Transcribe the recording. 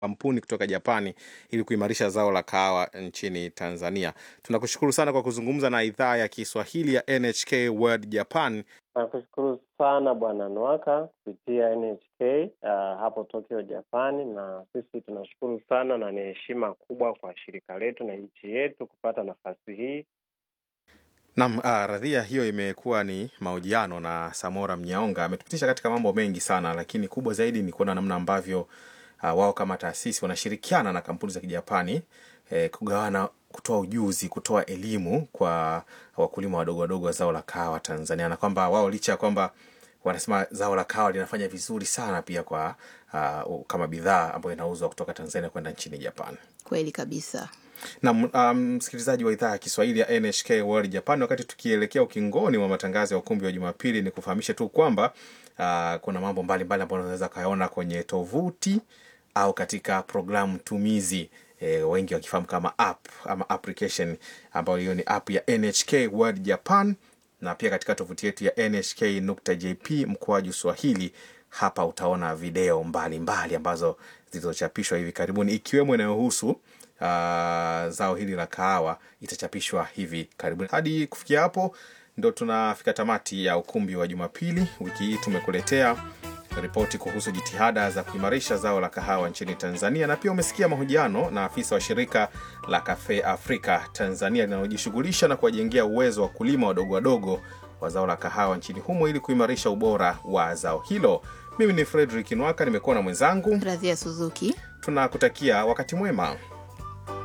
kampuni kutoka Japani ili kuimarisha zao la kahawa nchini Tanzania. Tunakushukuru sana kwa kuzungumza na idhaa ya Kiswahili ya NHK World Japan. Nakushukuru sana Bwana Nwaka kupitia NHK uh, hapo Tokyo, Japani, na sisi tunashukuru sana na ni heshima kubwa kwa shirika letu na nchi yetu kupata nafasi hii. Naam, ah, radhia hiyo imekuwa ni mahojiano na Samora Mnyaonga. Ametupitisha katika mambo mengi sana, lakini kubwa zaidi ni kuona namna ambavyo ah, wao kama taasisi wanashirikiana na kampuni za Kijapani eh, kugawana, kutoa ujuzi, kutoa elimu kwa wakulima wadogo wadogo wa zao la kahawa Tanzania, na kwamba wao licha ya kwamba wanasema zao la kahawa linafanya vizuri sana pia kwa ah, kama bidhaa ambayo inauzwa kutoka Tanzania kwenda nchini Japan. Kweli kabisa. na msikilizaji wa idhaa ya Kiswahili ya NHK World Japan, wakati tukielekea ukingoni wa matangazo ya ukumbi wa Jumapili, ni kufahamishe tu kwamba uh, kuna mambo mbalimbali ambayo unaweza kayaona kwenye tovuti au katika programu tumizi e, wengi wakifahamu kama app ama application ambayo hiyo ni app ya NHK World Japan, na pia katika tovuti yetu ya nhk.jp mkoaju Swahili. Hapa utaona video mbalimbali mbali ambazo zilizochapishwa hivi karibuni ikiwemo inayohusu uh, zao hili la kahawa itachapishwa hivi karibuni. Hadi kufikia hapo, ndo tunafika tamati ya ukumbi wa Jumapili. Wiki hii tumekuletea ripoti kuhusu jitihada za kuimarisha zao la kahawa nchini Tanzania, na pia umesikia mahojiano na afisa wa shirika la Cafe Africa Tanzania linalojishughulisha na kuwajengea uwezo wa kulima wadogo wadogo wa zao la kahawa nchini humo ili kuimarisha ubora wa zao hilo. Mimi ni Fredrick Nwaka, nimekuwa na mwenzangu Radhia Suzuki. tunakutakia wakati mwema.